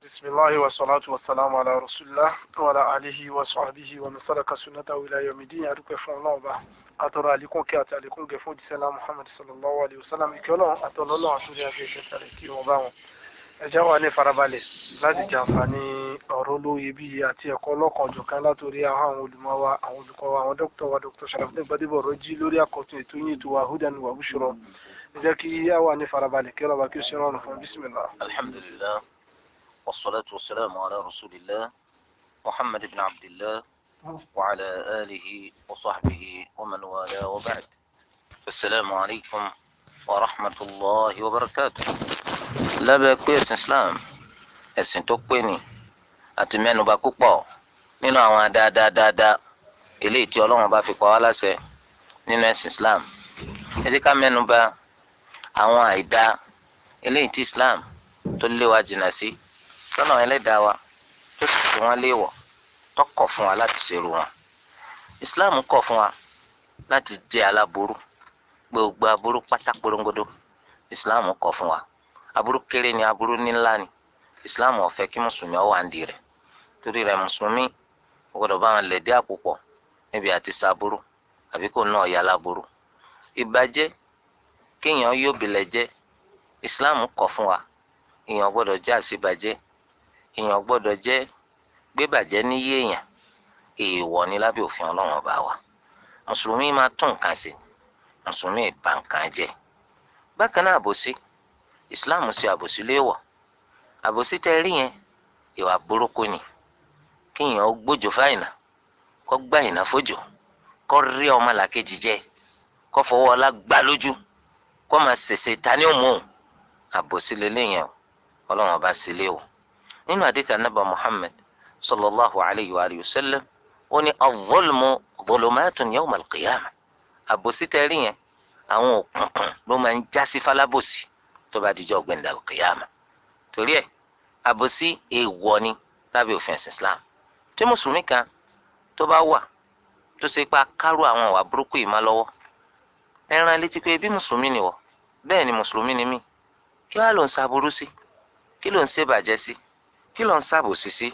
بسم الله والصلاة والسلام على رسول الله وعلى آله وصحبه ومن سلك سنته إلى يوم الدين أدوك فون الله با أترى عليكم كي أتعليكم كفون جسنا محمد صلى الله عليه وسلم إكلون أتولى الله أتولى أكيد تاريكي وباون ẹjá wa ní farabalẹ̀ láti jàǹfààní ọ̀rọ̀ olóye bíi àti ẹ̀kọ́ ọlọ́kanòjọ̀kan látòrí àwọn àwọn olùmọ̀ wa àwọn olùkọ́ wa àwọn dókítà wa dókítà Sharafdin Gbadebo Rọ́jí lórí àkọ́tún ètò yìí ètò wa hudan wa bushra ẹ jẹ́ kí á wà ní farabalẹ̀ kí ọlọ́ba kí ó ṣe rọrùn fún bísímìlá. الحمد لله والصلاة والسلام على رسول الله محمد بن عبد الله وعلى آله وصحبه ومن والاه وبعد السلام عليكم ورحمة الله وبركاته lábẹ́ pé ẹ̀sìn Islam ẹ̀sìn tó pé ni àti mẹ́nuba púpọ̀ nínú àwọn dáadáa eléyìí tí Ọlọ́run bá fi pa wá láṣẹ nínú ẹ̀sìn Islam ẹ jẹ́ ká mẹ́nuba àwọn àìdá eléyìí tí Islam tó lé wa jìnnà sí tọ́nà ẹlẹ́dàá wa tó sì fi wọ́n léèwọ̀ tó kọ̀ fún wa láti ṣerú wọn. Islam kọ̀ fún wa láti jẹ́ aláburú gbogbo aburú pátá porongodo Islam kọ̀ fún wa aburú kéré ni aburú ńlá ni Islam ò fẹ́ kí mùsùlùmí ó wà nídìí rẹ̀ torí rẹ̀ mùsùlùmí ó gbọ́dọ̀ bá wọn lẹ̀dí àpòpọ̀ níbi àti saburú àbí kò náà yà láburú ìbàjẹ́ kéèyàn yóò bilẹ̀ jẹ́ Islam kọ̀ fún wa èèyàn gbọ́dọ̀ jẹ́ àṣebàjẹ́ èèyàn gbọ́dọ̀ jẹ́ gbébàjẹ́ níyé èèyàn èèwọ̀ ni lábẹ́ òfin Ọlọ́run ọba wa mùsùlùmí máa tún nǹkan ṣe mùsùlùmí ìbá nǹkan jẹ́ bákan náà àbòsí Islam ṣe àbòsí léèwọ̀ àbòsí tẹ rí yẹn ìwà burúkú ni kéèyàn ó gbójú fáìnà kó gbá ìnà fójò kó rí ọmọ làkejì jẹ kó fọwọ́ ọlá gbá lójú kó máa ṣèṣe ta ní òmùhùn àbòsí lélẹ́yìn o ọlọ́run ọba sí lé o nínú àdìtà nàbà muhammed sallallahu alayhi wa alihi wa sallam ó ní al-zulmu zulumatun yawm al-qiyamah àbòsí tẹ́rí yẹn àwọn òkùnkùn ló máa ń já sí falábòsí tó bá dijọ́ gbẹ̀ndà al-qiyamah torí ẹ̀ àbòsí èèwọ̀ ni lábẹ́ òfin ẹ̀sìn islam tí mùsùlùmí kan tó bá wà tó ṣe pa kárò àwọn ìwà burúkú yìí má lọ́wọ́ ẹran létí pé bí mùsùlùmí ni wọ bẹ́ẹ̀ ni mùsùlùmí ni mí kí wàá ló ń ṣàbùrú sí kí ló ń ṣe bàjẹ́ sí kí ló ń ṣàbòsí sí.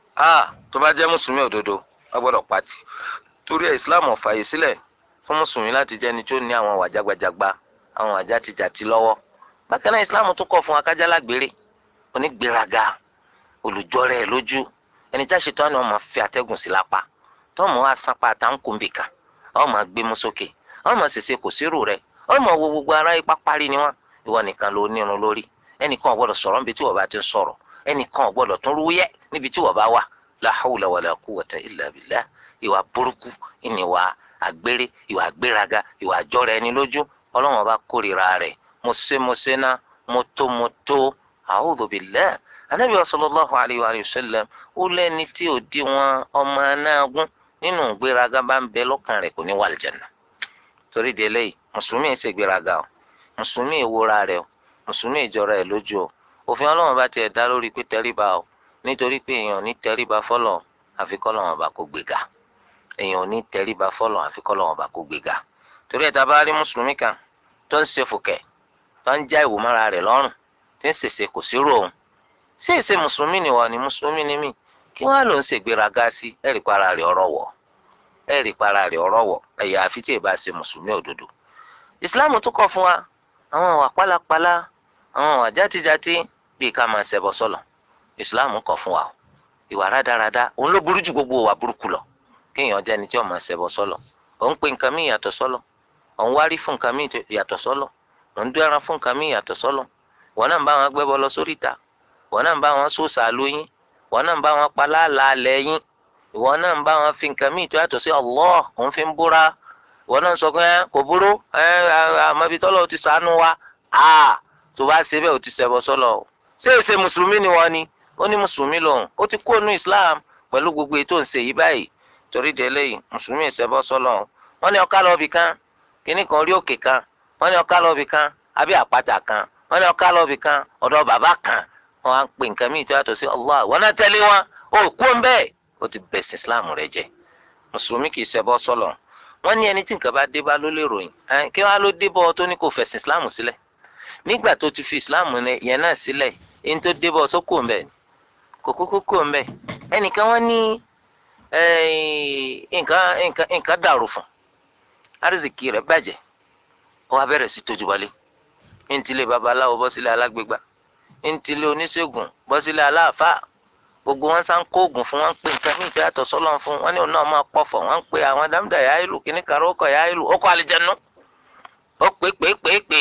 a tó bá jẹ́ mùsùlùmí òdodo wọ́n gbọ́dọ̀ pàtì torí ẹ̀ islam ò fààyè sílẹ̀ fún mùsùlùmí láti jẹ́ ẹni tó ní àwọn àwà jágbajàgba àwọn àwà játijàti lọ́wọ́. bákan náà islam tún kọ̀ fún akájá lágbèrè onígbéraga olùjọ́rẹ̀ lójú ẹni tá a ṣe tán ni wọ́n máa fi atẹ́gùn sí lápá tọ́mọ̀ wá sanpa àtàǹkùnbìkà wọ́n máa gbé mú sókè wọ́n máa ṣèṣe kò sírù rẹ̀ wọ́n máa wo gbogbo ara ipá parí ni wọ́n ìwọ nìkan ló nírun lórí ẹnìkan ò gbọ́dọ̀ sọ̀rọ̀ níbi tí wọ́n bá ti ń sọ̀rọ̀ ẹnìkan ò gbọ́dọ̀ tún rúyẹ́ níbi tí wọ́n bá wà la hawla wala quwwata illa billah ìwà burúkú ìníwà àgbèrè ìwà àgbéraga ìwà àjọra ẹni lójú ọlọ́wọ́n bá kórìíra rẹ̀ mo ṣe mo ṣe ná mo tó mo tó a'udhu billah anabi sallallahu alayhi wa sallam ó lẹ́ni tí ò di wọn ọmọ anágún nínú ìgbéraga bá ń bẹ lọ́kàn rẹ̀ kò ní wà àlùjánnà torí délé yìí mùsùlùmí ẹ̀ ṣègbéraga o mùsùlùmí ìwúra rẹ o mùsùlùmí ìjọra ẹ lójú o òfin Ọlọ́run bá tiẹ̀ dá lórí pé tẹríba o nítorí pé èèyàn ní tẹríba fọlọ àfi k'Ọlọ́run bá kó gbéga èèyàn ní tẹríba fọlọ àfi k'Ọlọ́run bá kó gbéga torí ẹ̀ tá a bá rí mùsùlùmí kan tó ń ṣe fòkẹ́ tó ń já ìwò mọ́ra rẹ̀ lọ́rùn tí ń ṣèṣe kò sí rò òun ṣé èsè mùsùlùmí ni wà ní mùsùlùmí ni mí kí wọ́n á lò ń ṣègbéraga sí ẹ̀rí para rẹ̀ ọ̀rọ̀ wọ̀ ẹ̀rí para rẹ̀ ọ̀rọ̀ wọ̀ ẹ̀yà àfi tí ì bá ṣe mùsùlùmí òdodo ìsìláàmù tún kọ̀ fún wa àwọn ìwà pálapàla àwọn ìwà játijàti bíi ká máa ṣẹbọ sọlọ islam kọ̀ fún wa o ìwà rádaràda òun ló burú ju gbogbo ìwà burúkú lọ kéèyàn jẹ́ ẹni tí ó máa ṣẹbọ sọlọ òun pe nǹkan míì yàtọ̀ sọlọ òun wárí fún nǹkan míì yàtọ̀ sọlọ òun dún ẹran fún nǹkan míì yàtọ̀ sọlọ wọn náà ń bá wọn gbẹ́bọ lọ sórí ìta wọn náà ń bá wọn sóòsà lóyún wọn náà ń bá wọn palálà lẹ́yìn ìwọ náà ń bá wọn fi nǹkan míì tó yàtọ̀ sí Allah òun fi ń búra ìwọ náà sọ pé kò burú àmọ́bi tọ́lọ́ ti sànú wa tó bá ṣe bẹ́ẹ̀ ò ti ṣẹbọ sọ́lọ̀ o ṣé èsè mùsùlùmí ni wọ́n ni ó ní mùsùlùmí lòun ó ti kó nu islam pẹ̀lú gbogbo ètò ìṣe yìí báyìí torí délé yìí mùsùlùmí ìṣẹbọ sọ́lọ̀ o wọ́n ní ọ̀ká lọ́ọ̀bì kan kíní kan orí òkè kan wọ́n ní ọ̀ká lọ́ọ̀bì kan àbí àpáta kan wọ́n ní ọ̀ká lọ́ọ̀bì kan ọ̀dọ̀ bàbá kan wọ́n á pè nǹkan míì tó yàtọ̀ sí Allah wọ́n náà tẹ́lẹ̀ wọn ó kú ń bẹ́ẹ̀ ó ti bẹ̀sìn islam rẹ̀ jẹ́ mùsùlùmí kì í ṣẹbọ sọ́lọ̀ wọ́n ní ẹni tí nǹkan bá dé bá ló lè ròyìn kí wọ́n á ló dé bọ́ ọ tó ní kò fẹ̀sìn islam sílẹ̀ nígbà tó ti fi islam yẹn náà sílẹ̀ ẹni tó dé bọ́ sókò ń bẹ̀ ni kò kúkú kò ń bẹ ẹnìkan wọn ní nǹkan nǹkan nǹkan dàrú fún arizikì rẹ̀ bàjẹ́ ó wá bẹ̀rẹ̀ sí tójú wọlé ntílé babaláwo bọ́ sílé alágbègbà ntílé oníṣègùn bọ́ sílé aláàfáà gbogbo wọn sá ń kó oògùn fún wọn ń pè nǹkan ní ìfẹ́ àtọ̀ sọ́lọ́ fún wọn ní òun náà máa pọ̀fọ̀ wọn ń pè àwọn dámdà yá ìlú kíní kan ó kọ̀ yá ìlú ó kọ́ àlìjẹnu ó pè pè pè pè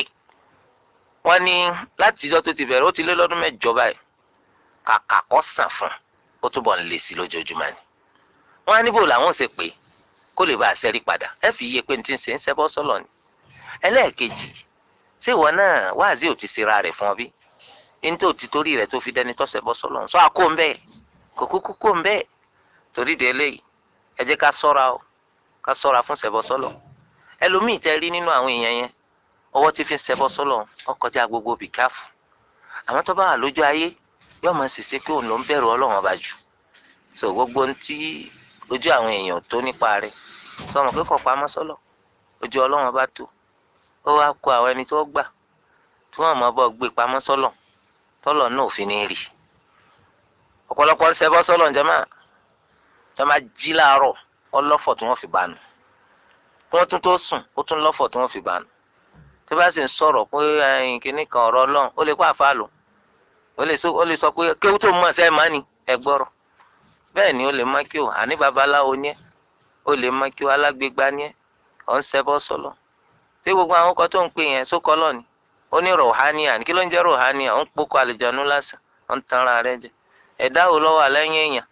wọn ní látijọ́ tó ti bẹ̀rẹ̀ ó ti lé lọ́dún mẹ́jọ báyìí kàkà kọ́ sàn fún ó túbọ̀ ń lé sí lójoojúmọ́ ni wọn á níbò làwọn ò ṣe pé kó lè bá a ṣẹ́rí padà ẹ fi iye pé ní ti ń ṣe ń ṣẹ́bọ́ sọ́lọ̀ ni ẹlẹ́ẹ̀kejì ṣé ìwọ náà wáàzí ò ti ṣera rẹ̀ fún ọ bí ní tó ti torí rẹ̀ tó fi dẹni tọ́sẹ̀ bọ́ sọ́lọ̀ sọ àkó ń bẹ́ẹ̀ kò kúkú kó ń bẹ́ẹ̀ torí de eléyìí ẹ jẹ́ ká sọ́ra o ká sọ́ra fún ṣẹbọ sọ́lọ̀ ẹlòmíì tẹ́ rí nínú àwọn èèyàn yẹn ọwọ́ tí fi ń ṣẹbọ sọ́lọ̀ ó kọjá gbogbo bìkáfù àwọn tó bá wà lójú ayé yóò máa ṣèṣe pé òun ló ń bẹ̀rù ọlọ́run ọba jù so gbogbo ohun tí ojú àwọn èèyàn tó nípa rẹ̀ sọmọ pé kò pamọ́ sọ́lọ̀ ojú ọlọ́run ọba tó ó wá kó àwọn ẹni tó gbà tí wọ́n mọ̀ bọ́ gbé pamọ́ sọ́lọ̀ tọ́lọ̀ náà ò fi ní rí ọ̀pọ̀lọpọ̀ ń ṣẹbọ sọ́lọ̀ ǹjẹ́ máa tí wọ́n bá jí láàárọ̀ ọlọ́fọ̀ tí wọ́n fi bá nù kí wọ́n tún tó sùn ó tún lọ́fọ̀ tí wọ́n fi bá nù tí wọ́n bá sì ń sọ̀rọ̀ pé kínní kan ọ̀rọ̀ ọlọ́run ó lè kó àfa lò ó lè sọ pé kéwú tó mọ̀ sẹ́ẹ̀ máa ní ẹ gbọ́rọ̀ bẹ́ẹ̀ ni ó lè má kí o àní babaláwo ní ẹ ó lè má kí o alágbègbà ní ẹ ọ̀ ń ṣẹbọ sọ́lọ̀ tí gbogbo àwọn ọkọ̀ tó ń pè yẹn sókọ́ lọ ni ó ní rọ̀hánìà kí ló ń jẹ́ rọ̀hánìà ó ń pokò àlìjánu lásán ó ń tan ara rẹ̀ jẹ ẹ̀dá wo ló wà lẹ́yìn èèyàn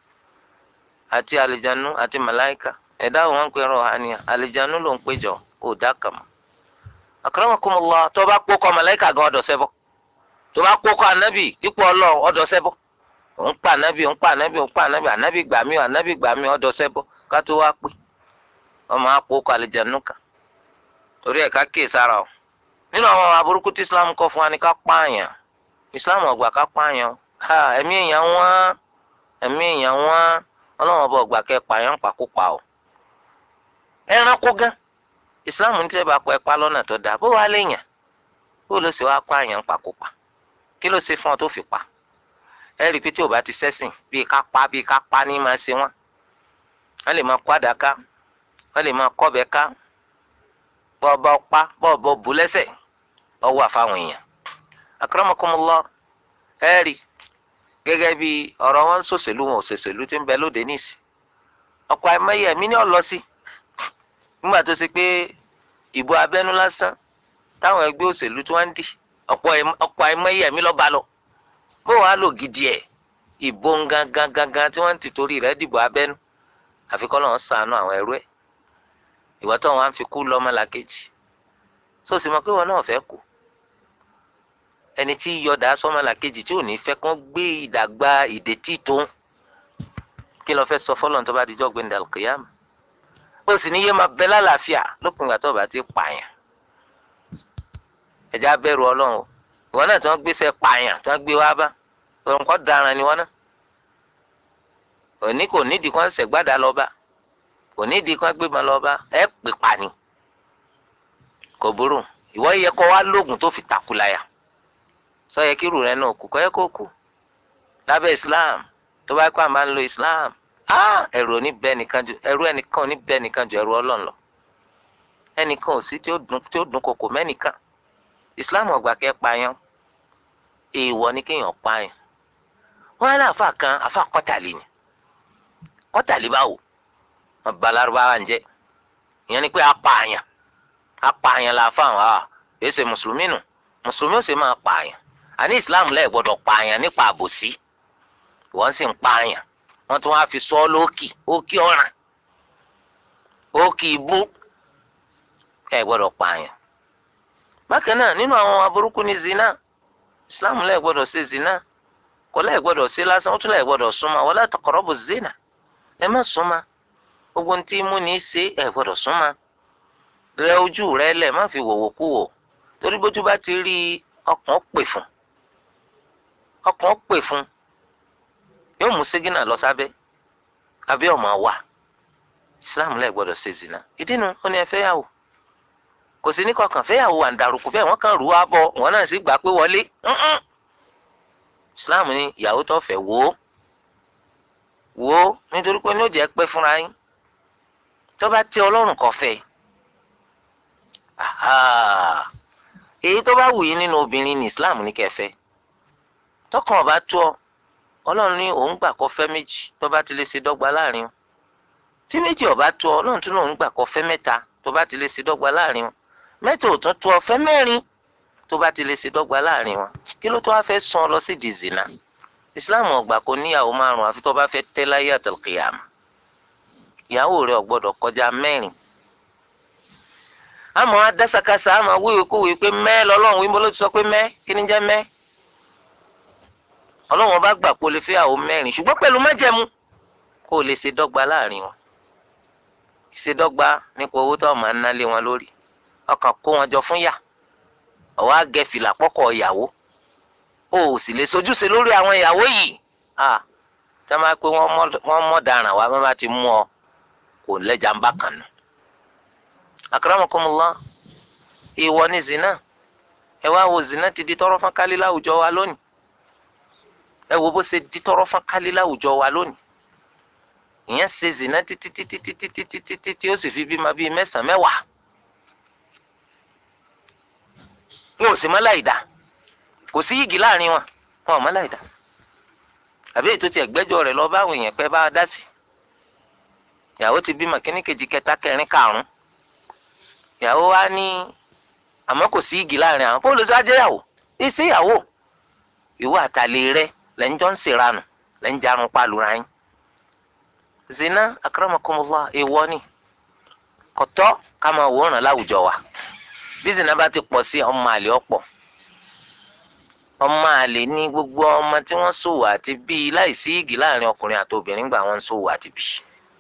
àti àlìjánu àti màláìkà ẹ̀dá wo wọ́n ń pè rọ̀hánìà àlìjánu ló ń péjọ ó dá kàmá. akramakumullah tó bá pokò màláìkà gan ọ̀dọ̀ ṣẹbọ tó bá pokò ànábì dípò ọlọ́run ọ̀dọ̀ ṣẹbọ òun pa ànábì òun pa ànábì òun pa ànábì ànábì gbàmí ànábì gbàmí ọ̀dọ̀ ṣẹbọ ká tó wá pé ọmọ àpòkò àlìjánu kan torí ẹ̀ ká kíyè sára o nínú àwọn aburúkú tí islam kọ́ fún wa ni ká pààyàn islam ọgbà ká pààyàn ha ẹ̀mí èèyàn wọ́n ẹ̀mí èèyàn wọ́n ọlọ́run ọba ọgbà kẹ́ pààyàn pàkópa o ẹranko gan islam ní tẹ́ bá pa ẹ̀pá lọ́nà tó dáa bó wàá léèyàn bó ló ṣe wá pààyàn pàkópa kí ló ṣe fún ọ tó fi pa ẹ rí i pé tí ò bá ti sẹ́sìn bíi ká pa bíi ká pa ní máa ṣe wọ́n wọ́n lè máa kó àdá ká wọ́n lè máa kọ́bẹ ká bọ́ọ̀bọ́ pa bọ́ọ̀bọ́ bù lẹ́sẹ̀ ọwọ́ àfàwọn èèyàn akramakumullah ẹ rí gẹ́gẹ́ bí ọ̀rọ̀ wọn sòṣèlú wọn òṣèṣèlú tí ń bẹ lóde níìsì ọ̀pọ̀ àìmọye ẹ̀mí ni ó lọ sí nígbà tó ṣe pé ìbò abẹ́nú lásán táwọn ẹgbẹ́ òṣèlú tí wọ́n ń dì ọ̀pọ̀ àìmọye ẹ̀mí ló bá lọ bó wàá lò gidi ẹ̀ ìbò gangan gangan tí wọ́n ti torí rẹ̀ dìbò abẹ́nú àfikọ́ lọ́wọ́ ṣàánú àwọn ẹrú ẹ̀ ìwọ tó wọn á fi kú lọ́mọ làkejì so sì mọ̀ pé wọn náà fẹ́ kú ẹni tí yọdà sọmọ làkejì tí ò ní fẹ́ kán gbé ìdàgbà ìdètí tó ń kí lọ fẹ́ sọ fọlọ́n tó bá dijọ́ gbé ndàlù kìyàmù ó sì ní yé máa bẹ lálàáfíà lópin ìgbà tó bá ti pààyàn ẹ̀já bẹ̀rù ọlọ́run o ìwọ náà tí wọ́n gbéṣẹ́ pààyàn tí wọ́n gbé wá bá nǹkan daran ni wọ́n náà òní kò nídìí kan ṣẹ̀gbádà lọ bá kò nídìí kan gbé ma lọ bá ẹ pè pa ni kò burú ìwọ yẹ kó wá lóògùn tó fi takulaya sọ yẹ kí irú rẹ náà kú kọ yẹ kó kú lábẹ́ islam tó bá kó àmà ń lo islam ẹ̀rù òní bẹ nìkan ju ẹ̀rù ẹnìkan òní bẹ nìkan ju ẹ̀rù Ọlọ́run lọ ẹnìkan ò sí tí ó dùn tí ó dùn kòkò mẹ́nìkan islam ọgbà kẹ́ pààyàn èèwọ̀ ni kéèyàn pààyàn wọn á ní àfa kan àfa kọ́tàlì ni kọ́tàlì báwo wọn ba Lárúbáwá ń jẹ ìyẹn ni pé apààyàn apààyàn la fáwọn a kìí ṣe mùsùlùmí nù mùsùlùmí ò sì máa pààyàn àní islam lẹ́ẹ̀ gbọ́dọ̀ pààyàn nípa àbòsí wọ́n sì ń pààyàn wọ́n tún wá fi sọ ọ́ lókì ókì ọ̀ràn ókì ibú ẹ̀ gbọ́dọ̀ pààyàn. bákan náà nínú àwọn aburúkú ní zina islam lẹ́ẹ̀ gbọ́dọ̀ ṣe zina kò lẹ́ẹ̀ gbọ́dọ̀ ṣe lásán ó tún lẹ́ẹ̀ gbọ́dọ̀ súnmọ́ wala taqrabu zina ẹ má súnmọ́ gbogbo ntí mú ní í ṣe ẹ gbọ́dọ̀ súnmọ́ rẹ ojú rẹ lẹ má fi wòwò kú wò torí bójú bá ti rí ọkàn pè fún ọkàn pè fún yóò mú ségínà lọ sábẹ́ abẹ́ ọmọ wa islam lẹ gbọ́dọ̀ ṣe zina ìdí nu ó ní ẹ fẹ́yàwó kò sí ní kọkàn fẹ́yàwó wà ń darúkú bẹ́ẹ̀ wọ́n kàn rú wa bọ̀ wọ́n náà sì gbà pé wọlé islam ní ìyàwó tó fẹ́ wò ó wò ó nítorí pé ní ó jẹ́ pẹ́ fúnra yín tó bá tẹ́ ọlọ́run kò fẹ́ aha èyí tó bá wù yín nínú obìnrin ní islam ní kẹfẹ́ tọkàn ọba tó ọ ọlọ́run ní òun gbà kó fẹ́ méjì tó bá ti lè ṣe dọ́gba láàrin wọn tí méjì ọba tó ọ ọlọ́run tún lòun gbà kó fẹ́ mẹ́ta tó bá ti lè ṣe dọ́gba láàrin wọn mẹ́ta ò tún tó ọ fẹ́ mẹ́rin tó bá ti lè ṣe dọ́gba láàrin wọn kí ló tó wá fẹ́ sún ọ lọ sí di zina islam ò gbà kó níyàwó márùn àfi tó bá fẹ́ tẹ́ láyé àtàlùkìyàmù ìyàwó rẹ̀ ò gbọ́dọ̀ kọjá mẹ́rin àmọ́ adásakásá àmọ́ wíwèé kówèé pé mẹ́ lọ́lọ́run wíwọ́n ló ti sọ pé mẹ́ kí ni jẹ́ mẹ́ ọlọ́run bá gbà kó lè fẹ́ àwọn mẹ́rin ṣùgbọ́n pẹ̀lú májẹ̀mú kó lè ṣe dọ́gba láàrin wọn ṣe dọ́gba nípa owó tó máa ń ná lé wọn lórí ọkàn kó wọn jọ fún yà ọwọ́ àgẹ́ fìlà pọ́kọ̀ ìyàwó o ò sì lè sojúṣe lórí àwọn ìyàwó yìí ah tá a máa pé wọ́n mọ̀ dáràn wá bá bá ti mú ọ kò lẹ́jà ń bá kàn nù. akramakumullah ìwọ ni zina ẹ wá wo zina ti di tọrọ fún kálí láwùjọ wa lónìí ẹ wo bó ṣe di tọrọ fún kálí láwùjọ wa lónìí ìyẹn ṣe zina títí títí títí títí títí tí ó sì fi bímọ bíi mẹ́sàn-án mẹ́wàá wọn ò sì mọ́ láìda kò sí yìgì láàrin wọn wọn ò mọ́ láìda àbí ètò tí ẹgbẹ́jọ́ rẹ̀ lọ báwọn èèyàn pẹ́ bá a dá sí ìyàwó ti bímọ kíní kejì kẹta kẹrin karùn ìyàwó wa ní àmọ́ kò sí igi láàrin àwọn bóòlù sájẹyàwó ìsí ìyàwó ìwọ àtàlẹ rẹ lẹ́njọ́ ń ṣèranù lẹ́ń jarun palura yín zina akramakumullah èèwọ̀ ni kọ̀tọ́ ká máa wòran láwùjọ wa bí zina bá ti pọ̀ sí ọmọ àlè ọ̀pọ̀ ọmọ àlè ní gbogbo ọmọ tí wọ́n ṣòwò àti bíi láìsí igi láàrin ọkùnrin àti obìnrin gbà wọ́n ń ṣòwò àti bíi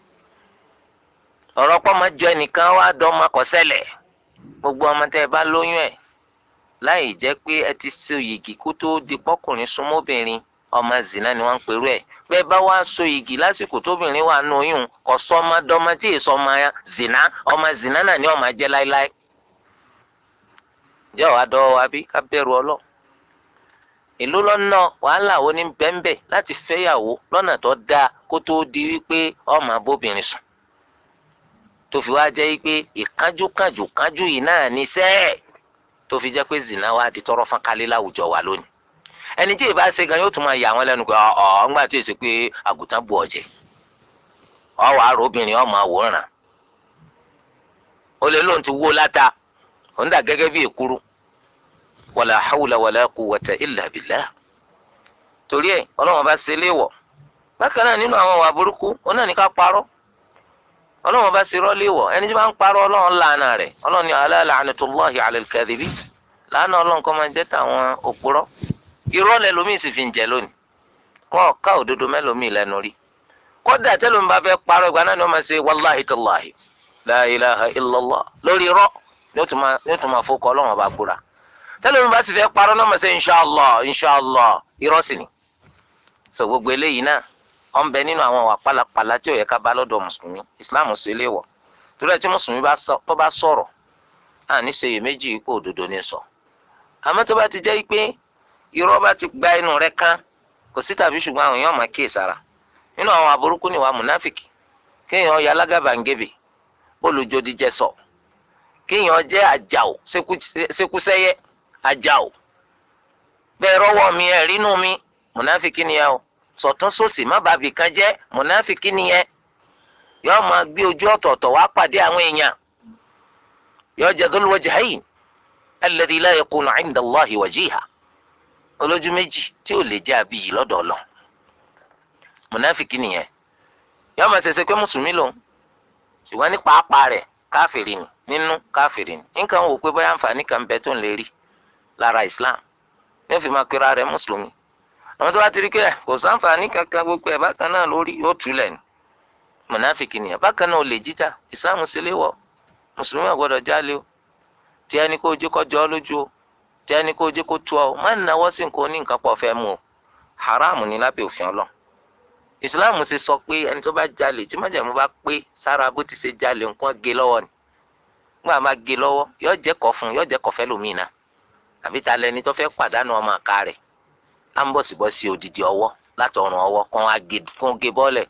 ọ̀rọ̀ pọ̀ máa jọ ẹnìkan wá dán ọmọ kọsẹ́lẹ̀ gbogbo ọmọ tẹ́ ẹ bá lóyún ẹ̀ láì jẹ́ pé ẹ ti so yìgì kó tó di pọ́kùnrin súnmọ́bìnrin ọmọ zina ni wọ́n ń perú ẹ̀ bẹ́ẹ̀ bá wá so yìgì lásìkò tóbìnrin wà nù oyún kò sọ ọmọ dọ́mọ tí èso ọmọ zina ọmọ zina náà ni ọmọ jẹ́ láéláé jẹ́ wàá dọ́wọ́ wa bí ká bẹ̀rù ọlọ́ ìlú lọ́nà wàhálà wo ní bẹ́ńbẹ́ láti fẹ́yàwó lọ́nà tó dáa kó tó di wípé ọmọ abóbìnrin sùn tó fi wá jẹ́ pé ìkánjú kánjú kánjú yìí náà ní sẹ́ẹ̀ tó fi jẹ́ pé zina wa di tọrọ fún kálí láwùjọ wa lónìí ẹni tí ìbá ṣe gan yóò tún máa yà wọ́n lẹ́nu pé ọ̀ ńgbà tí èsì pé àgùntàn bu ọ̀jẹ̀ ọ̀ wàá rò obìnrin ọmọ àwòrán ó lè lóun ti wó láta òun dà gẹ́gẹ́ bí èkúrú wàlà hawla wàlà quwwata illa billah torí ẹ̀ ọlọ́wọ́n bá ṣe léèwọ̀ bákan náà nínú àwọn ìwà burúkú ó náà ní ká parọ́ ọlọ́run bá ṣe rọ́lé wọ̀ ẹni tí wọ́n ń parọ́ ọlọ́run làánà rẹ̀ ọlọ́run ní ala la'natullahi 'ala al-kadhibin làánà ọlọ́run kọ́ máa jẹ́ tàwọn òpùrọ́ irọ́ lẹ́lòmíì sì fi ń jẹ lónìí wọn ò ká òdodo mẹ́lòmíì lẹ́nu rí kódà tẹ́lómi bá fẹ́ parọ́ ìgbà náà ni wọ́n máa ṣe wàláhi tàláhi la ilaha illallah lórí irọ́ ni ó tún máa fọkọ ọlọ́run bá gbúra tẹ́lómi bá sì fẹ́ parọ́ náà máa ṣe inṣàlá inṣàlá irọ́ sì ni so gbogbo eléyìí náà wọn bẹ nínú àwọn wà pálapàla tí ò yẹ ká bá lọ́dọ̀ mùsùlùmí islam sì lè wọ̀ torí ẹ tí mùsùlùmí tó bá sọ̀rọ̀ náà níṣe yìí méjì ipò òdodo ní sọ àmọ́ tó bá ti jẹ́ pé irọ́ bá ti gba inú rẹ̀ kán kò sí tàbí ṣùgbọ́n àwọn èèyàn máa kíyè sára nínú àwọn aburúkú ni wà múnáfìkì kéèyàn ya alágàbàǹgebè olùjòdìjẹ sọ kéèyàn jẹ́ àjàò ṣekúṣẹyẹ àjàò bẹ́ẹ̀ rọ́wọ́ mi ẹ̀ rínú mi múnáfìkì nìyẹn o sọ̀tún sósì má bàbí kan jẹ́ mọ̀náfíkì nìyẹn yóò máa gbé ojú ọ̀tọ̀ọ̀tọ̀ wá pàdé àwọn èèyàn yóò jẹ́ dhul wajhayn alladhi la yakunu 'inda Allahi wajiha olójú méjì tí ò lè jẹ́ àbíyì lọ́dọ̀ ọlọ́ mọ̀náfíkì nìyẹn yóò máa ṣẹ̀ṣẹ̀ pé mùsùlùmí lòun ṣùgbọ́n ní pàápàá rẹ̀ káfìrì ni nínú káfìrì ni nǹkan wò pé bóyá àǹfààní kan bẹ tó ń lè rí lára Islam yóò fi máa pera rẹ̀ mùsùlùmí àwọn tó bá ti rí kí ẹ kò sáǹfààní kankan gbogbo ẹ bákan náà lórí yóò túlẹ̀ ní mọ̀náfìkì nìyẹn bákan náà olè jíjà ìsìláàmù sílé wọ̀ mùsùlùmí àgbọ̀dọ̀ jálè o tí ẹni kó jẹ́ kó jọ ọ́ lójú o tí ẹni kó jẹ́ kó tu ọ má náwó sí nǹkan oní nǹkan pọ̀ fẹ́ mu o haram ni lábẹ́ òfin ọlọ́ ìsìláàmù sì sọ pé ẹni tó bá jalè tí májàmú bá pé sára bó ti ṣe jalè nǹkan gé lọ́wọ́ ni nígbà máa gé lọ́wọ́ yóò jẹ́ kọ́ fún yóò jẹ́ kọ́ fẹ́ lómìnira àbí ta lẹni tó fẹ́ pàdánù ọmọ àká rẹ̀ á ń bọ̀sibọ́sí odidi ọwọ́ látọrùn ọwọ́ kó wá gé bọ́ọ̀lẹ̀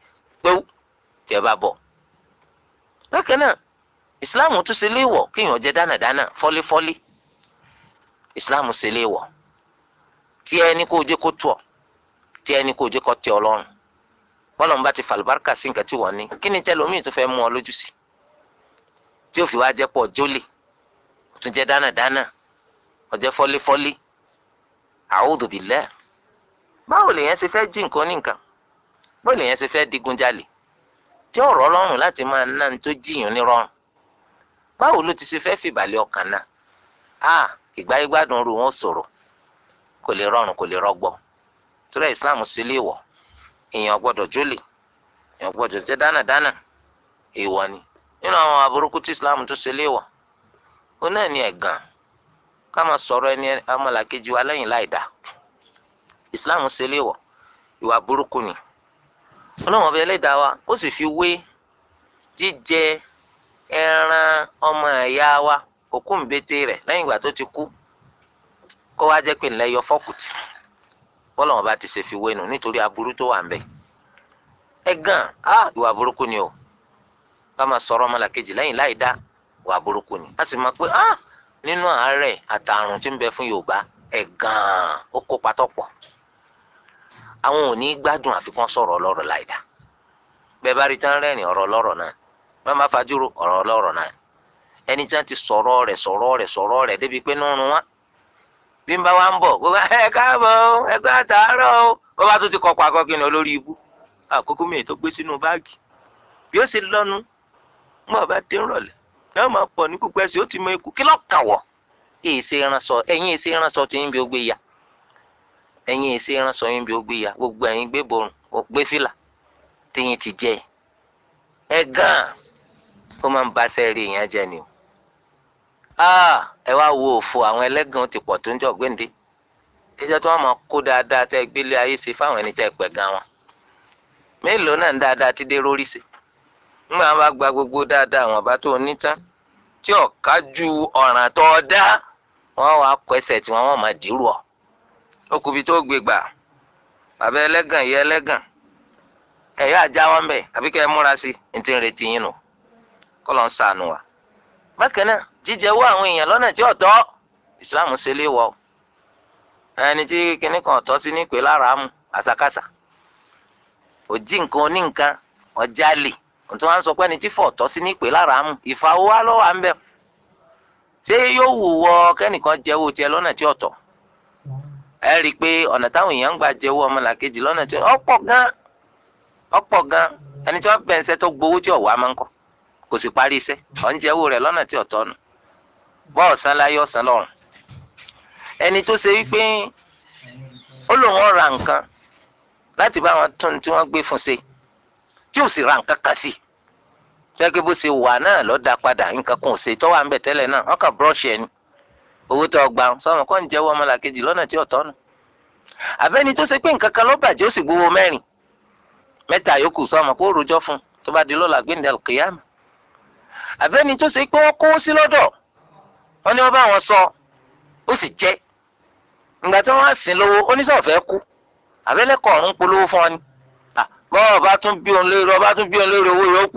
pẹ́wú tí ẹ bá bọ̀. bákan náà ìsìláàmù tún ṣe léèwọ̀ kéèyàn jẹ dánadáná fọ́lífọ́lí ìsìláàmù ṣe léèwọ̀ tí ẹni kó jẹ́ kó tó ọ tí ẹni kó jẹ́ kó tẹ́ ọ lọ́rùn bọ́lọ̀ ń bá ti fàlùbáríkà sí nǹkan tí wọ́n ní kí ni tẹ́lómi tó fẹ́ mú ọ lójú sí tí ó fi wá jẹ́ pọ̀ jólè tún jẹ́ dánadáná ọjẹ́ fọ́lífọ́lí a'udhu billah báwo lèèyàn ṣe fẹ́ jí nǹkan ní nǹkan báwo lèèyàn ṣe fẹ́ digunjalè tí ọ̀rọ̀ ọlọ́run láti máa ná ní tó jiyàn ní rọrùn báwo ló ti ṣe fẹ́ fìbàlẹ̀ ọkàn náà a ìgbà ìgbádùn ru wọn sọ̀rọ̀ kò lè rọrùn kò lè rọgbọ torí Islam sí lè wọ̀ èèyàn gbọ́dọ̀ jólè èèyàn gbọ́dọ̀ jẹ́ dánadáná èèwọ̀ ni nínú àwọn aburúkú tí Islam tó ṣe lè wọ̀ ó náà ní ẹ̀gàn ká máa sọ̀rọ̀ ẹni ọmọlàkejì wa lẹ́yìn láì dáa islam ṣe léwọ̀ ìwà burúkú ni ọlọ́wọ́n ọba ẹlẹ́dàá wa ó sì fi wé jíjẹ ẹran ọmọ ẹ̀yà wa òkú ńbẹ́tẹ́ rẹ̀ lẹ́yìn ìgbà tó ti kú kó wá jẹ́ pé ńlẹ́ yọ fọ́kùtì bọ́lọ́wọ́n bá ti ṣe fi wé nu nítorí aburú tó wà ń bẹ̀ ẹ̀gàn á ìwà burúkú ni o ká máa sọ̀rọ̀ ọmọlàkejì lẹ́yìn láì dá ìwà burúkú ni a sì mọ̀ pé á nínú àárẹ̀ àtàrùn tí ń bẹ fún Yorùbá ẹ̀gàn ó kópa tọ̀pọ̀ àwọn ò ní gbádùn àfikún sọ̀rọ̀ ọlọ́rọ̀ láìda bẹ́ẹ̀ bá rí tán rẹ́rìn ọ̀rọ̀ ọlọ́rọ̀ náà wọ́n bá fajúro ọ̀rọ̀ ọlọ́rọ̀ náà ẹni tí wọ́n ti sọ̀rọ̀ rẹ̀ sọ̀rọ̀ rẹ̀ sọ̀rọ̀ rẹ̀ débi pé nínú wọn bí n bá wa ń bọ̀ gbogbo ẹ káàbọ̀ ẹ gbé àtàárọ̀ o wọ́n bá tún ti kọ́kọ́ akọ́kí ni olórí ibú àkókò mi tó gbé sínú báàgì bí ó ṣe lọ́nu mọ́ bá dé rọ̀lẹ́ yóò máa pọ̀ ní pípẹ́ sí ó ti mọ ikú kí lọ́ọ́ kàn wọ̀ èsè ìránṣọ ẹ̀yin èsè ìránṣọ tí ń bí ó gbé ya ẹ̀yin èsè ìránṣọ yín bí ó gbé ya gbogbo ẹ̀yin gbé borùn ó gbé fìlà téyín ti jẹ ẹ gan ó máa ń ba sẹ́ẹ̀rì yẹn jẹ ni o ẹ wá wo òfò àwọn ẹlẹ́gàn ti pọ̀ tó ń jọ gbéǹde ìjọ tí wọ́n máa kó dáadáa tẹ́ gbélé ayé ṣe fáwọn ẹni tẹ́ pẹ̀ gan wọn mélòó náà ń dáadáa ti dé rórí sí nígbà wọn bá gba gbogbo dáadáa àwọn bá tó ní tán tí ọ̀ka ju ọ̀ràn tó dá wọn wàá kọ ẹsẹ̀ tí wọn wọn máa dìrú ọ ó kùbi tó gbé gbà bàbá ẹlẹ́gàn ìyá ẹlẹ́gàn ẹ̀yà ajá wọn bẹ̀ àbí kẹ́ ẹ múra sí ní ti ń retí yín nù kọ́ ló ń sànù wa. bákan náà jíjẹ wọ àwọn èèyàn lọ́nà tí ọ̀tọ̀ ìsìláàmù ṣe lé wọ ẹni tí kinní kan ọ̀tọ̀ sí nípe lára mú àṣàkáṣà òjì nǹkan oní nǹkan ọjà lè ohun tí wọ́n sọ pé ẹni tí fọ̀ ọ̀tọ̀ sí nípe lára mú ìfàwọ́ wa lọ́wọ́ à ń bẹ̀ ṣé yóò wù wọ kẹ́nìkan jẹ́wọ́ tiẹ̀ lọ́nà tí ọ̀tọ̀ ẹ rí i pé ọ̀nà táwọn èèyàn ń gbà jẹ́wọ́ ọmọlàkejì lọ́nà tí ọ̀pọ̀ gan ọ̀pọ̀ gan ẹni tí wọ́n bẹ̀ ń ṣẹ́ tó gbowó tí ọ̀wá máa ń kọ́ kò sì parí iṣẹ́ ọ̀ ń jẹ́wọ́ rẹ̀ lọ́nà tí ọ̀tọ̀ nù bọ́ ọ̀sán láyé ọ̀sán lọ́rùn ẹni tó ṣe wípé ó lòun ó ra nǹkan láti bá wọn tún tí wọ́n gbé fún ṣe tí ò sì ra nǹkan kan sí gẹ́gẹ́ bó ṣe wà náà ló dá padà nǹkan kan ò ṣe tó wà ń bẹ̀ tẹ́lẹ̀ náà wọ́n kàn búrọ́ọ̀ṣì ẹni owó tó gbà sọmọ kọ́ ń jẹ́wọ́ ọmọlàkejì lọ́nà tí ọ̀tọ̀ nù àbẹ́ni tó ṣe pé nǹkan kan ló bàjẹ́ ó sì gbowó mẹ́rin mẹ́ta yòókù sọmọ kó rojọ́ fún tó bá di lọ́la gbẹ̀ndẹ̀ kìyàmù àbẹ́ni tó ṣe pé wọ́n kówó sí lọ́dọ̀ wọ́n ní wọ́n bá wọn sọ ó sì jẹ́ ìgbà tí wọ́n á sìn lówó oníṣòwòfẹ́ kú àbẹ́lẹ́kọ̀ ọ̀run polówó fún ọ ni bọ́ọ̀ bá tún bí òun lérò ọba tún bí òun lérò owó yóò kú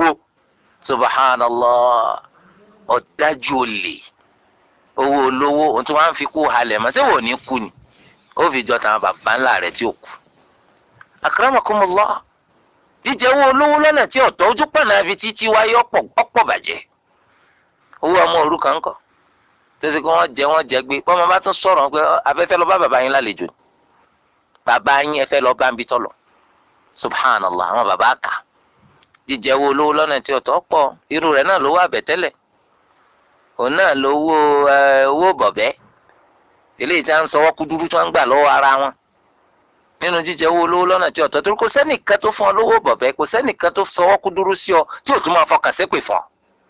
subhanallah ọ̀dájú olè owó olówó ohun tí wọ́n á fi kú halẹ̀ mọ́ ṣé wò ní kú ni ó fi jọ tàwọn bàbá ńlá rẹ̀ tí ò kú akramakumullah jíjẹ owó olówó lọ́nà tí ọ̀tọ̀ ojú pọ̀nà ibi títí wáyé ọ̀pọ̀ bàjẹ́ owó ọmọ òrukàn ńkọ́ tẹsí kí wọ́n jẹ wọ́n jẹ gbé bọ́mọ bá tún sọ̀rọ̀ pé abẹ́fẹ́ lọ bá bàbá yín lálejò bàbá yín ẹ fẹ́ lọ bá ń bí tọ̀lọ̀ subhanallah àwọn bàbá kà jíjẹ owó olówó lọ́nà tí ọ̀tọ̀ pọ̀ irú rẹ̀ náà lówó àbẹ̀tẹ́lẹ̀ òun náà lówó owó bọ̀bẹ́ eléyìí tí wọ́n ń sọwọ́ kúdúrú tí wọ́n ń gbà lọ́wọ́ ara wọn nínú jíjẹ owó olówó lọ́nà tí ọ̀tọ̀ torí kò sẹ́nìkan tó fún ọ lówó bọ̀bẹ́ kò sẹ́nìkan tó sọwọ́ kúdúrú sí ọ tí ò tún máa fọkàn sépè fún ọ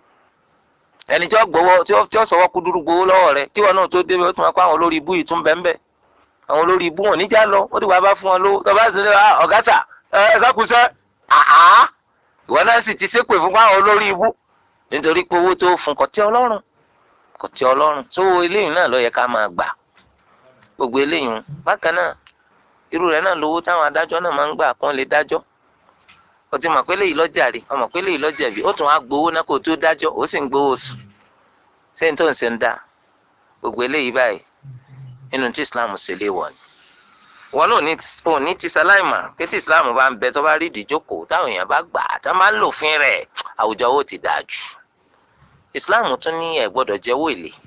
ẹni tí ó gbowó tí ó sọwọ́ kúdúrú gbowó lọ́wọ́ rẹ tí wọn náà tó débi ó tún máa kó àwọn olórí ibú yìí tún bẹ́ẹ̀ bẹ́ẹ̀ àwọn olórí ibú wọn níjà lọ ó dìgbà bá fún wọn lówó tó bá sì ní ọ̀gá sà ẹ sákùsẹ́ àá ìwọ náà sì ti ṣépè fún àwọn olórí ibú nítorí pé owó tó fún kò tí ọlọ́run kò tí ọlọ́run tó eléyìí náà ló yẹ ká máa gbà gbogbo eléyìí bákan náà irú rẹ̀ náà lówó táwọn adájọ́ náà máa ń gbà kán lè dájọ́ o ti mọ̀ pé léyìí lọ́jà rí ọmọ pé léyìí lọ́jà bí ó tún á gbowó náà kó tó dájọ́ ó sì ń gbowó oṣù ṣé n tó ń ṣe ń dá gbogbo eléyìí báyìí nínú tí islam ṣe lé wọ̀ ni wọn náà ò ní ti sáláìmà pé tí islam bá ń bẹ tó bá rí ìdíjókòó táwọn èèyàn bá gbà á tá máa ń lòfin rẹ̀ àwùjọ owó ti dáa jù islam tún ní ẹ gbọ́dọ̀ jẹ owó èlé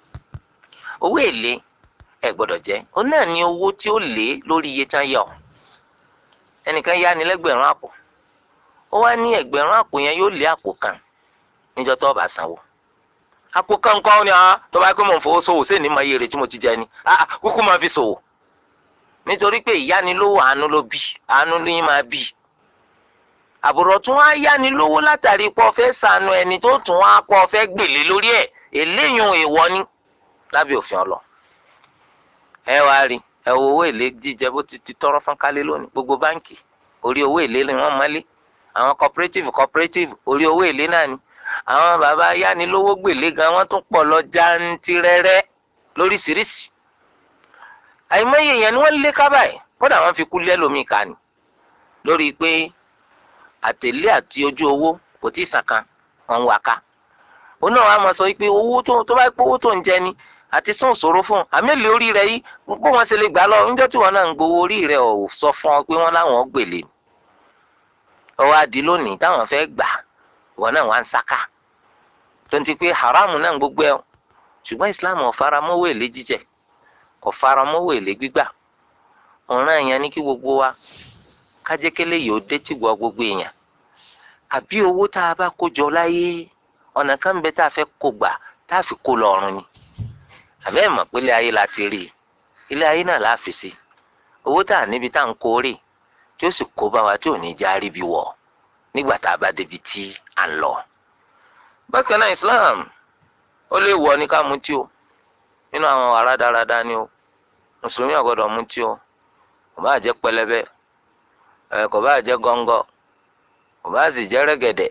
owó èlé ẹ gbọ́dọ̀ jẹ ó náà ní owó tí ó lé lórí iye tán yọ ẹnìkan yá ni lẹ́gbẹ̀rún àpò ó wá ní ẹgbẹ̀rún àpò yẹn yóò lé àpò kan níjọ́ tó bá sanwó àpò kan kọ́ ni ah tó bá pé mò ń fowó ṣòwò sí ní mọ iye rẹ̀ tí mo ti jẹ ni ah kúkú máa fi ṣòwò nítorí pé ìyánilówó àánú ló bí àánú ló yín máa bí àbùrọ̀ tún wá yánilówó látàrí pé ó fẹ́ ṣàánú ẹni tó tún wá pọ̀ ó fẹ́ gbèlé lórí ẹ̀ eléyìí èèwọ̀ ni lábẹ́ òfin ọlọ ẹ wá rí ẹ wo owó èlé jíjẹ bó ti ti tọrọ fún kálé lónìí gbogbo báǹkì orí owó èlé ni wọ́n mọ́lé àwọn cooperative cooperative orí owó èlé náà ni àwọn bàbá yánilówó gbèlé gan wọ́n tún pọ̀ lọ jantirẹrẹ lóríṣiríṣi àìmọye èèyàn ni wọ́n lé kábàáyé kódà wọ́n fi kú lẹ́lòmíì ká ni lórí pé àtẹ̀lé àti ojú owó kò tí ì sàn kan wọ́n ń wá ká òun náà wàá máa sọ pé owó tó tó bá pé owó tó ń jẹ ni àti sún òṣòro fún un àmì èlé orí rẹ yìí bó wọn ṣe lè gbà lọ níjọ́ tí wọn náà ń gbowó orí rẹ ò sọ fún ọ pé wọn láwọn gbèlè ọwọ́ adi lónìí táwọn fẹ́ gbà wọn náà wá ń sáká tó ń ti pé haramu náà gbogbo ẹ ṣùgbọ́n islam ò fara mọ́wọ́ èlé jíjẹ kò fara mọ́wọ́ èlé gbígbà ọ̀ràn yẹn ní kí gbogbo wa kájẹ́kẹ́lẹ́ yìí ó dé tìgbọ́ gbogbo èèyàn àbí owó tá a bá kó jọ láyé ọ̀nà kan ń bẹ tá a fẹ́ kó gbà tá a fi kó lọ ọ̀run ni àbẹ́ ẹ̀ mọ̀ pé ilé ayé la ti rí i ilé ayé náà la fi sí owó tá a níbi tá à ń kó rè tí ó sì kó bá wa tí ò ní já rí bí wọ̀ nígbà tá a bá débi tí à ń lọ. bákan náà Islam ó lè wọ ní ká mutí o nínú àwọn ará dáradára ni o mùsùlùmí ò gbọ́dọ̀ mutí o kò bá jẹ́ pẹlẹbẹ ẹ kò bá jẹ́ gọ́ngọ́ kò bá sì jẹ́ rẹ́gẹ̀dẹ̀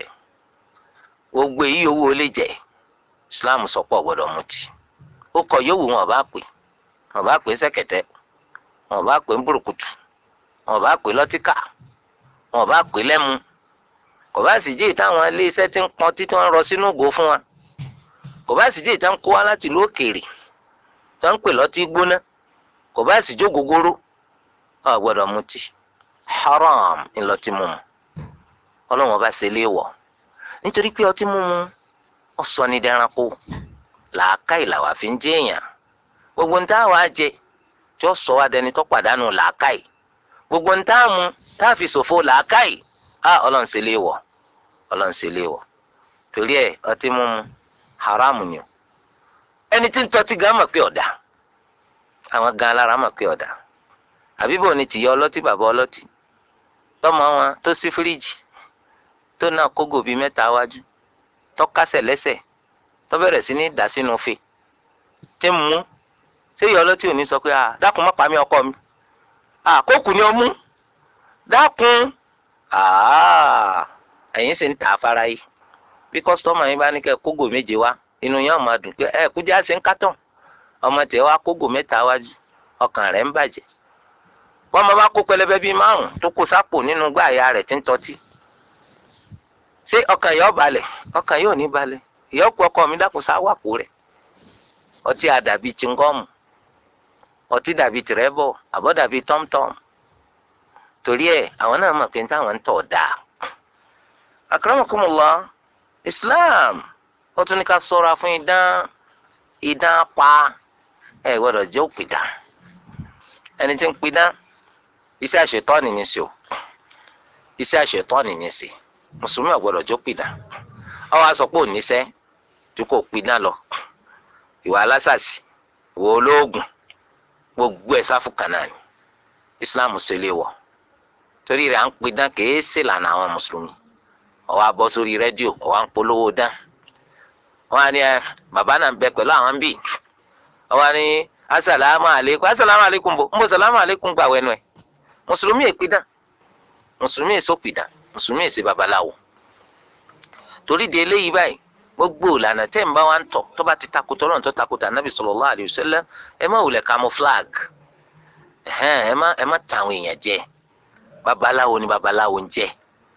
gbogbo èyí owó lè jẹ́ Islam sọ pé ò gbọ́dọ̀ mutí ó kọ yòówù wọn bá pè wọn bá pè sẹ̀kẹ̀tẹ̀ wọn bá pè burúkutu wọn bá pè lọtíkà wọn bá pè lẹ́mu kò bá sì jẹ́ ìtàwọn iléeṣẹ́ tí ń pọn títí wọ́n rọ sínú ògo fún wa kò bá sì jẹ́ ìtàn kó wá láti ìlú òkèèrè tó ń pè lọ́tí gbóná kò bá sì jó gogoro wọn gbọ́dọ̀ mutí haram ńlọtí mímu ọlọ́wọ́n bá ṣe léèwọ̀ nítorí pé ọtí mímu ó sọ ní dẹranko làákàyè làwa fi ń jẹ èèyàn gbogbo ń tá àwa jẹ tí ó sọ wá dẹni tó pàdánù làákàyè gbogbo ń tá àmú tá a fi ṣòfò làákàyè á ọlọ́run ṣe léèwọ̀ ọlọ́run ṣe léèwọ̀ torí ẹ̀ ọtí mímu haram ni o ẹni tí ń tọ́tí gan mọ̀ pé ọ̀dà àwọn gan alára mọ̀ pé ọ̀dà àbíbò ni tìyọ ọlọ́tí bàbá ọlọ́tí tọmọ wọn tó sí fíríjì tó náà kógò bíi mẹ́ta wájú tó kásẹ̀ lẹ́sẹ̀ tó bẹ̀rẹ̀ sí ní dà sínú fe tí ń mú ṣé ìyá ọlọ́tí ò ní sọ pé à dákun má pa mí ọkọ mi à kókù ni ọ mú dákun ẹ̀yin sì ń tà á fara yìí bí kọ́sítọ́mù yín bá ní kẹ́ kógò méje wá inú yẹn máa dùn pé ẹ kújá sí ń kátàn ọmọ tẹ̀ wá kógò mẹ́ta wájú ọkàn rẹ̀ ń bàjẹ́ wọ́n máa bá kó pẹlẹbẹ bíi márùn tó kó sápò nínú gbáàyà rẹ̀ tí ń tọ́tí ṣé ọkàn yóò balẹ̀ ọkàn yóò ní balẹ̀ ìyọ́kù ọkọ mi dákun sáwàpò rẹ̀ ọtí àdàbí chingọ́ọ̀mù ọtí dàbí tìrẹ́bọ̀ àbọ̀ dàbí tọ́mtọ́m torí ẹ̀ àwọn náà mọ̀ pé táwọn ń tọ̀ dáa. akramakumullah islam ó tún ní ká ṣọ́ra fún idán idán pa ẹ gbọ́dọ̀ jẹ́ òpìdán ẹni tí ń pidán iṣẹ́ àṣetọ́ni ní sí o iṣẹ́ àṣetọ́ni ní sí mùsùlùmí ò gbọ́dọ̀ jẹ́ òpìdán ọ wá sọ pé ò níṣẹ́ tí kò pidán lọ ìwà alásàsì ìwà olóògùn gbogbo ẹ̀ sáfù kan náà ni islam ṣe lè wọ̀ torí rẹ̀ à ń pidán kìí ṣe lànà àwọn mùsùlùmí ó wá bọ́ sórí rédíò ó wá ń polówó dán wọ́n á ní ẹ bàbá náà ń bẹ pẹ̀lú àwọn bíi ó wá ní asalaamu aleykum asalaamu aleykum bo ń bọ salaamu aleykum gbà wẹnu ẹ mùsùlùmí èpidán mùsùlùmí èsòpidán mùsùlùmí èsè babaláwo torí di eléyìí báyìí gbogbo ìlànà tẹ́ ń bá wa ń tọ̀ tó bá ti takùtọ̀ lọ́nà tó takùtà nàbì sallallahu alayhi wa sallam ẹ má wulẹ̀ camouflage ẹ má ẹ má tàwọn èèyàn jẹ babaláwo ni babaláwo ń jẹ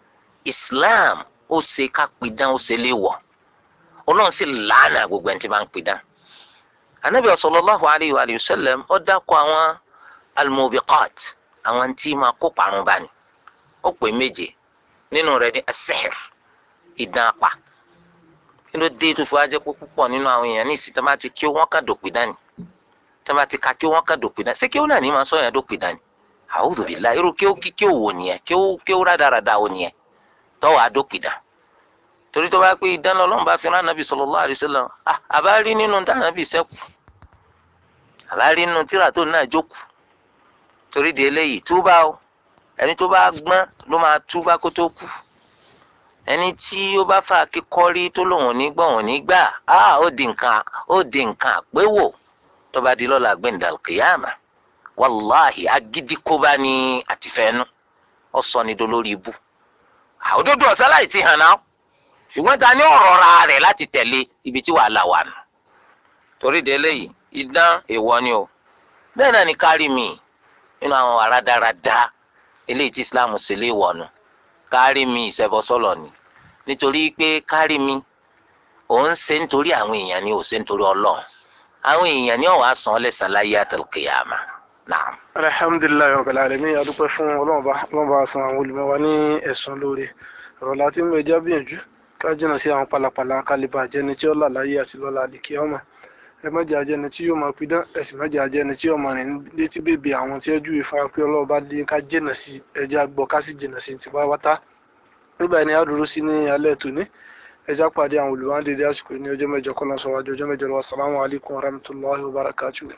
islam ó ṣe ká pidán ó ṣe léèwọ̀ ọlọ́run sì làánà gbogbo ẹni tí máa ń pidán anabi sallallahu alayhi wa sallam ó dákọ̀ àwọn almubiqat àwọn tí máa kó parun bá ní ó pè méje nínú rẹ̀ ní as-sihr idán apá kí ló dé tó fi wá jẹ́ pé púpọ̀ nínú àwọn èèyàn ní ìsìn tó bá ti kí wọ́n kà dòpin dání tó bá ti ka kí wọ́n kà dòpin dání ṣé kí wọ́n náà ní máa sọ yẹn dòpin dání a'udhu billahi irú kí ó kí kí ó wò nìyẹn kí ó kí ó rádaràda wò nìyẹn tọ́wọ́ àdópin dá torí tó bá pé idán lọ́lọ́run bá fi rán anabi sallallahu alaihi wasallam ah àbá rí nínú dánábì sẹ́kù àbá rí nínú tíra tó náà jókòó torí di eléyìí túbà o ẹni tó bá gbọ́n ló máa túbà kó tó kú ẹni tí ó bá fà kíkọ́rí tó lòun ò ní gbọ́ òun ní gbà á ó di nǹkan ó di nǹkan àpéwò tó bá di lọ́la gbẹ̀ndà kìyàmà wàláhì agídí kó bá ní àtìfẹ́nu ó sọ ní dolórí ibú àwòdodo ọ̀sán láì ti hàn náà ṣùgbọ́n ta ni ọ̀rọ̀ ra rẹ̀ láti tẹ̀lé ibi tí wàhálà wà nù torí de eléyìí idán èèwọ̀ ni o bẹ́ẹ̀ náà ni kárí mi nínú àwọn àràdáradá eléyìí tí Islam ṣe lé wọ̀nù kárí mi ìṣẹ́bọsọ́lọ̀ ni nítorí pé kárí mi òun ṣe nítorí àwọn èèyàn ni ò ṣe nítorí Ọlọ́run àwọn èèyàn ni ọ̀wá san ọ́ lẹ́sàn láyé àtàlùkìyàmà náà. alhamdulilayi rabbil alamin adúpẹ́ fún ọlọ́run bá ọlọ́run bá san àwọn olùmọ̀ wa ní ẹ̀sùn lóore ọ̀rọ̀ láti mú ẹja gbìyànjú ká jìnnà sí àwọn pálapàla kálíbà jẹni tí ó là láyé àti lọ́la àdìkí ọmọ ẹ má jẹ́ ajẹni tí yóò máa pidán ẹ sì má jẹ́ ajẹni tí yóò máa rìn létí bèbè àwọn tí ẹ júwe fún wa pé ọlọ́run bá dé ká jìnnà sí ẹja gbọ́ ká sì jìnnà sí ti wáwátá nígbà yẹn ni a dúró sí ní alẹ́ tòní ẹja pàdé àwọn olùwádìí àsìkò ní ọjọ́ mẹ́jọ kọ́lá sọ wájú ọjọ́ mẹ́jọ lọ́wọ́ assalamu alaikum warahmatullahi wabarakatuh.